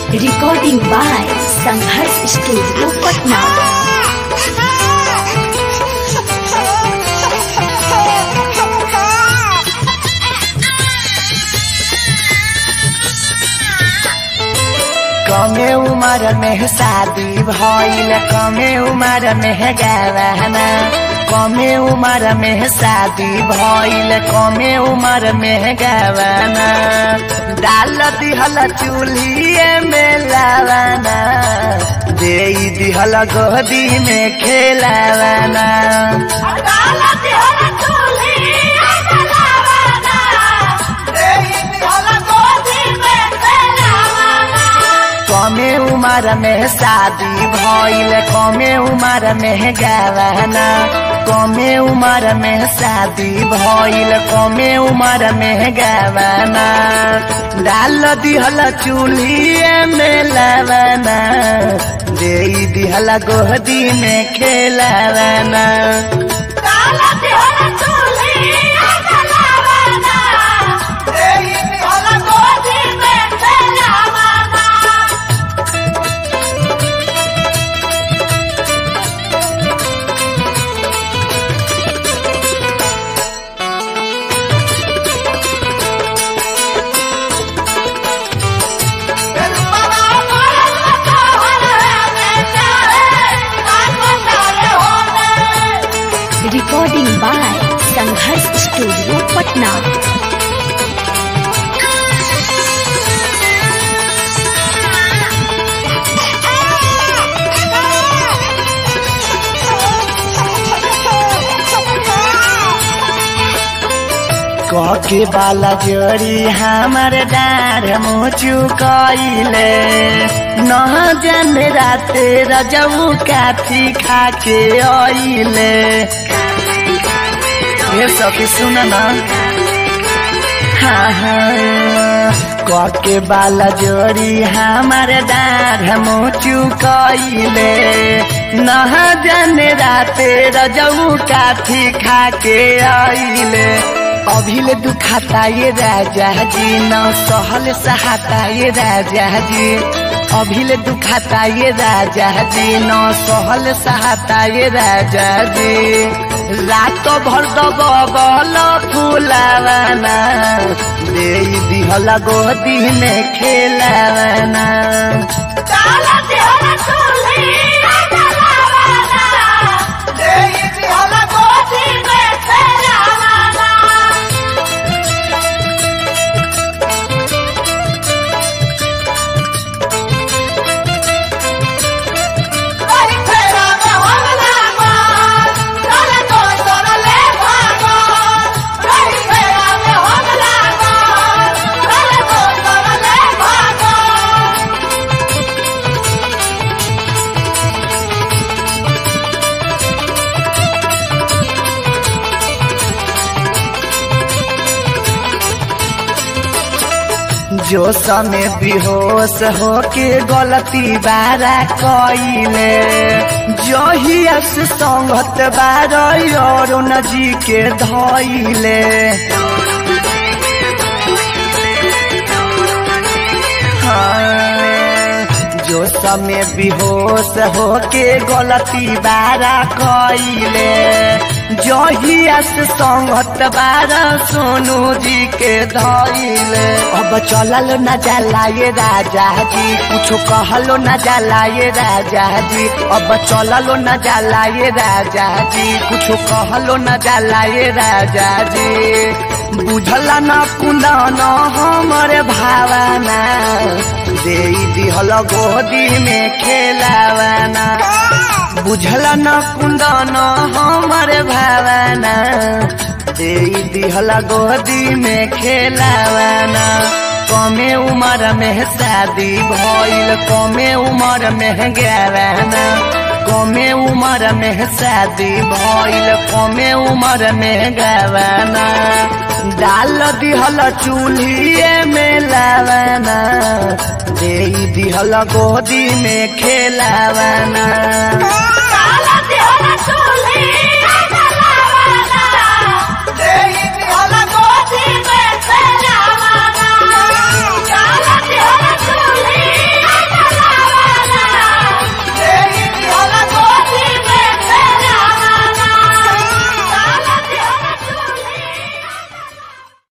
Recording by Sanghars Studio, Patna. कमे उम्र में शादी भइल कमे उम्र में गवाना कमे उम्र में शादी भइल कमे उम्र में गवाना डाल दिहल चूल्हिए में लावाना दे दिहल गोदी में खेलावाना कमे उम्र में शादी भइल कमे उम्र में गवाना कमे उम्र में शादी भइल कमे उम्र में गवाना डाल दिहल चूल्हिए में लवाना दे दिहल गोदी में खेलावाना Recording by Sanghars Studio, Patna. कके बाला जोड़ी हमर डार मुचु कइले न जाने राते रजऊ काठी खाके अइले ये सखी सुन न हाँ हाँ कके बाला जोड़ी हमर डार मुचु कइले न जाने राते रजऊ काठी खाके अइले अभिले दुखाता ये राजा जी न सहल सहाता ये राजा जी अभिले दुखाता ये राजा जी न सहल सहाता ये राजा जी रात भर दबल फुलावाना दे दिहल गोदी में खेलावाना जो समय बेहोश होके गलती बारा कइले जहिया से संगत बार अरुण जी के धइले हाँ, जो समय बेहोश होके गलती बारा कइले जहिया से संगत बारा सोनू जी के धइले अब चलल न जाला ये राजा जी कुछ कहलो न जाला ये राजा जी अब चललो न जाला ये राजा जी कुछ कहलो न जाला ये राजा जी बुझला न कुंदा न हमर भावना दे दिहल गोदी में खेलावाना बुझला न कुंदा न हमर भावना दे दिहल गोदी में खेलावाना कमे उम्र में शादी भइल कमे उम्र में गवाना कमे उम्र में शादी भइल कमे उम्र में गवाना डाल दिहल चूल्हिए में लावाना दे दिहल गोदी में खेलावाना